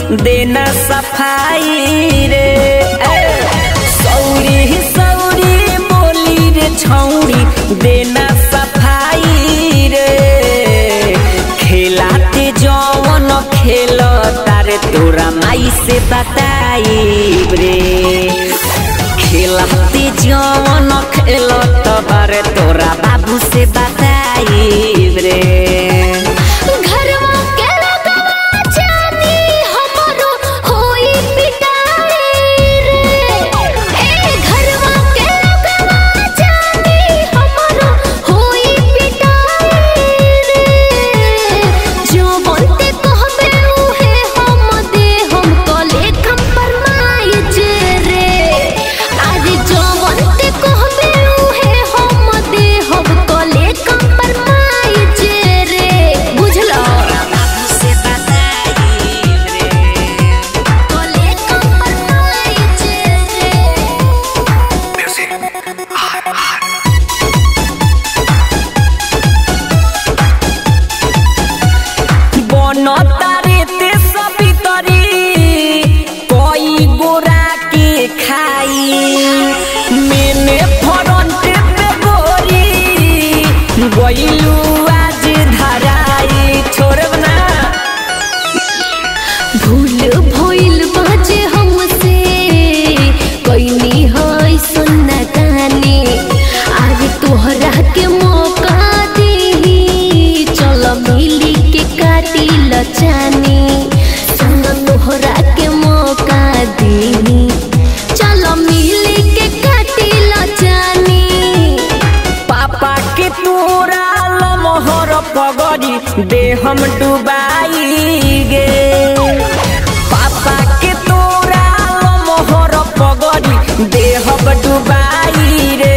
देना सफाई रे ए, सौरी सौरी बोली रे छौरी देना सफाई रे खेलाते जवन खेल तारे तोरा माई से बताई रे खेलाते जवन खेल तबारे तोरा बाबू से बताई रे घरवा के लगवा जानी हमरो होई पिटाई रे ए घरवा के लगवा जानी हमरो होई पिटाई रे जो बोलते कहबे उहे हम दे हम कले कम फरमाई जे रे आज जो बोलते कहबे उहे हम दे हम कले कम फरमाई जे रे बुझलो बाबू से बताई रे कले कम फरमाई जे रे बन तारे ते सभी तरी कोई गोरा के खाई मैंने फ्रंट पे गोरी गईलू आज धराई छोड़ब ना भूल भइल बाजे हमसे कइनी है सुन्ना तानी आज तोहरा के मौका देही चल मिली के काटी लचानी संग तोहरा के मौका देही चल मिली के काटी लचानी पापा के तोरा लमहर पगड़ी दे हम डुबाई गे पापा के तोरा लमहर पगड़ी दे हम डुबाई रे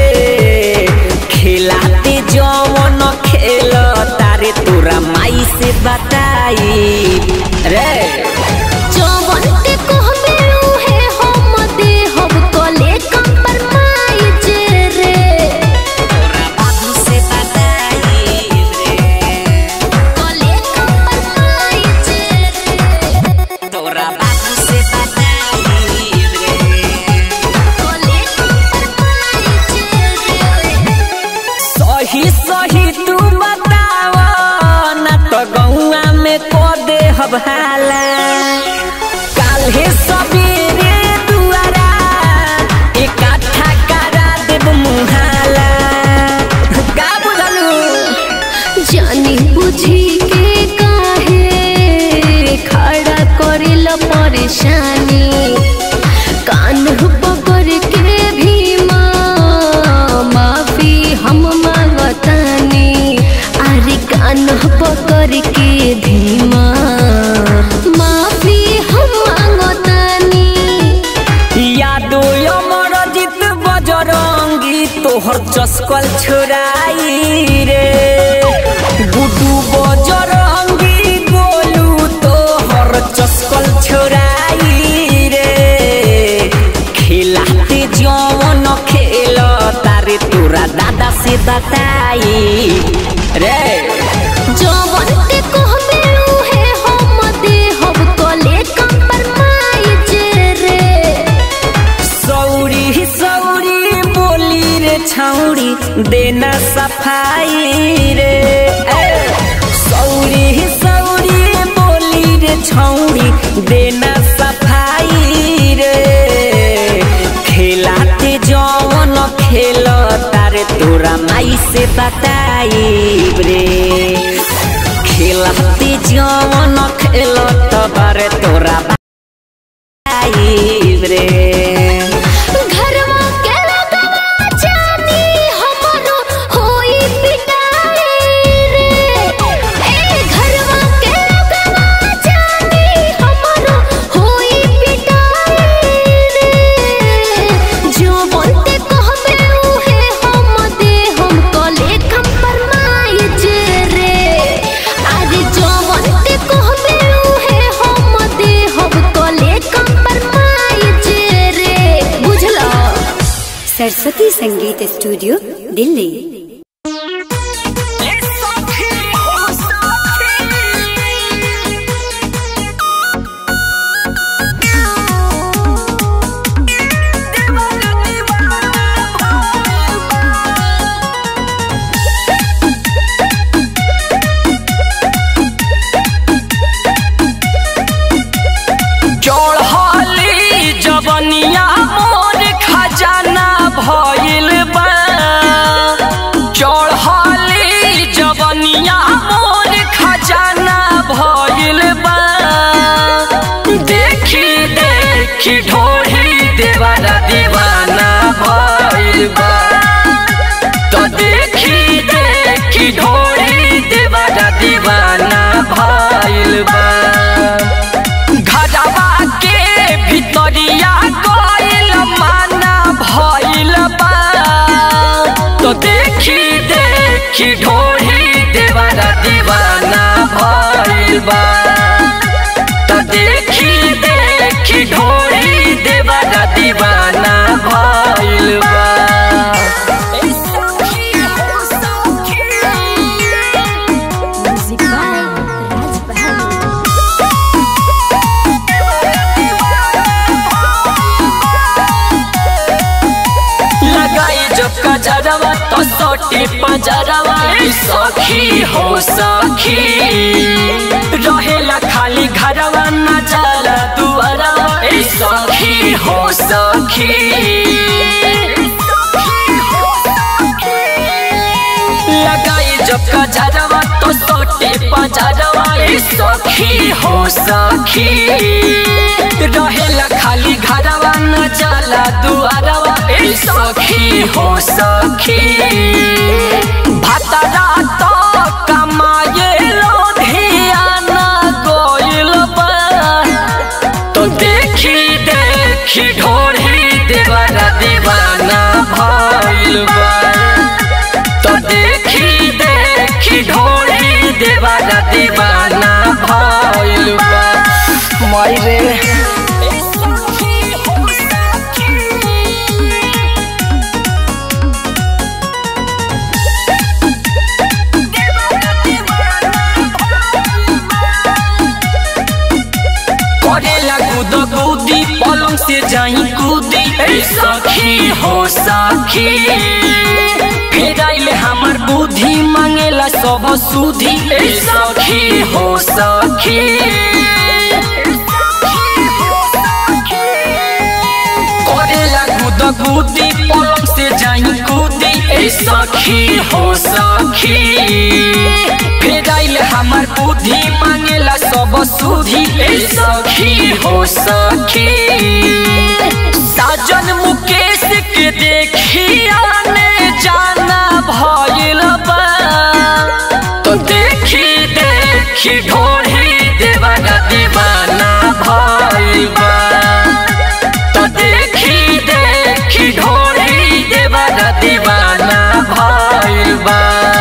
खेलाते जवन खेल तारे तोरा माई से बताई रे जवन के कहबे उहे हम दे हम कले कम फरमाई जे रे तोरा बाबू से बताई रे कले कम फरमाई जे रे तोरा बाबू से बताई रे कले कम फरमाई जे रे सही सही तू बताव ना तो गौआ में को दे हवाला काल्हे सबेरे दुआरा इकट्ठा करा देब मुहाला का बुझलू जानी बुझी के काहे खड़ा करेल परेशानी कान पकड़ के भी माँ माफी हम मांगतानी अरे कान पकड़ के धीमा माफी हम मांगतानी यादो अमर जित बजरंगी तोहर चस्कल छोड़ाई रे गुडू बजरंगी गोलू तोहर चस्कल छोड़ाई रे खेलाते जवन खेल तारे तोरा दादा से बताई रे जवन ते कहबे उहे हम दे हम कले कम फरमाई जे रे सौरी सौरी बोली रे छौरी देना सफाई रे ए, सौरी सौरी बोली रे छौरी देना सफाई रे खेलाते जवन खेल तारे तोरा माई से बताई रे खेलाते जवन खेल तबारे तोरा बताई रे घरवा के लगवा जानी हमरो होई पिटाई रे ए घरवा के लगवा जानी हमरो होई पिटाई रे जो बोलते कहबे उहे हम दे हम कले कम फरमाई जे रे आज जो बोलते कहबे उहे हम दे हम कले कम फरमाई जे रे बुझलो सरस्वती संगीत स्टूडियो दिल्ली देवारा दीवाना भइल बा तो देखी देखी ढोली देवारा दीवाना भइल बा घरवा के भितरिया गइल माना भइल बा तो देखी देखी ढोली देवारा दीवाना भइल बा तो देखी देखी ढोली देवारा दीवाना भइल बा Music by Raj Bahari. लगाई जब कजरवा तो सोटी पजरवा ए सखी हो सखी रहेला खाली घरवा न जाला दुआरवा ए सखी हो सखी लगाई जब कजरवा तो सोटी पजरवा ए सखी हो सखी रहेला खाली घरवा न जाला दुआरवा ए सखी हो सखी भातरा तो कमाए लो धियाना गोइल बा तो देखी देखी ढोरी देवारा दीवाना भइल बा तो देखी देखी ढोरी देवारा दीवाना भइल बा मायरे करेला कूद कूदी पलंग से जाई कूदी ए सखी हो सखी फिर आइले हमर बुद्धि मांगेला सब सुधी ए सखी हो सखी करेला कूद कूदी पलंग से जाई कूदी ए सखी हो सखी फिर आइले हमर बुद्धि मांगेला सब सुधी ए सखी हो सखी साजन मुकेश के देखी आने जाना भइल बा तो देखी देखी ढोढ़ी देवाना दीवाना भइल बा तो देखी देखी ढोढ़ी देवाना दीवाना भइल बा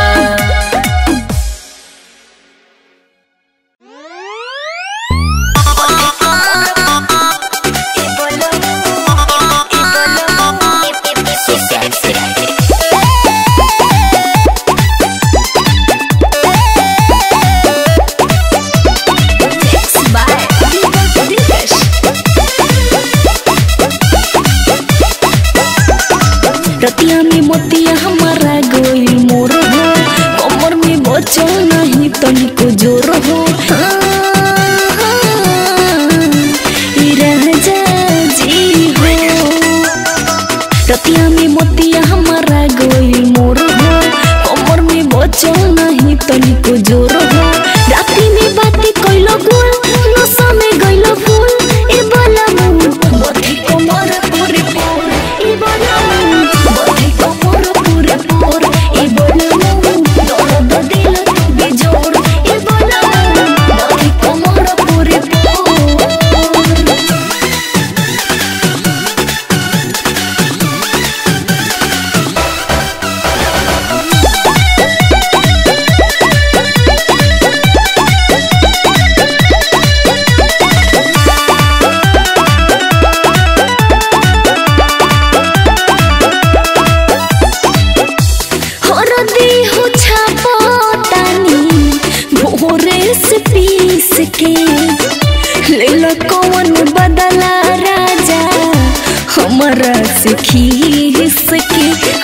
Mixed by Deepak Dinesh. रतिया में मोतिया हमारा गोइल मोर हो कमर में बचो नहीं तनिको जोर हो ई राजा जी हो रतिया में मोतिया हमारा गोइल मोर हो कमर में बचो नहीं तनिको जोर हो राती में बाती कइलो गुल नशा में गइलो फूल ए बाला मुंह बथी कमर पूरे पूर ए बाला मुंह बथी कमर पूरे पूर ए बाला मुंह दर्द दिल तू बेजोर ए बाला मुंह बथी कमर पूरे पूर हरदी हो छापो तानी भोरे से पीस के ले लो कौन बदला राजा हमारा से खीस के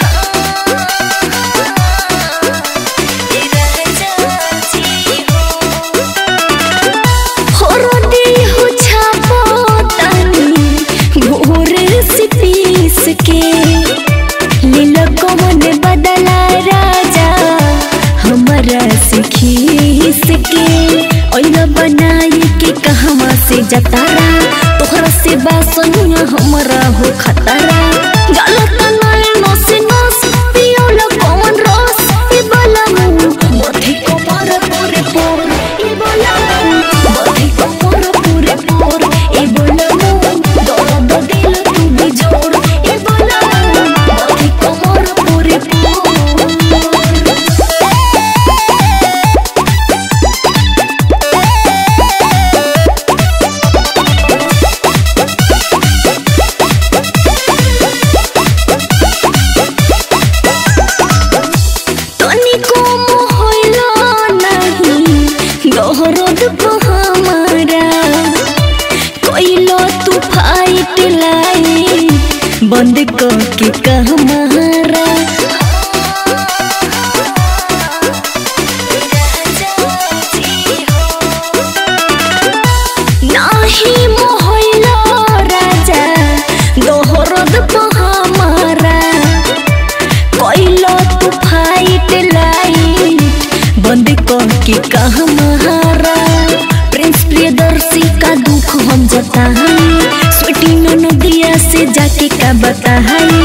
हरदी हो छापो तानी भोरे से पीस के लील कौन बदला राजा हमारा से खीस के ओइला बनाई के कहवा से जतारा तोहरा से बासनिया हमारा हो खतरा बंद के कहमारा नाही मोहल्ला राजा दोहरद हमारा कैलो तू फाइट लाइट बंद के कहमारा प्रिंस प्रियदर्शी का दुख हम जताई स्वीटी नदिया से जाके का बताई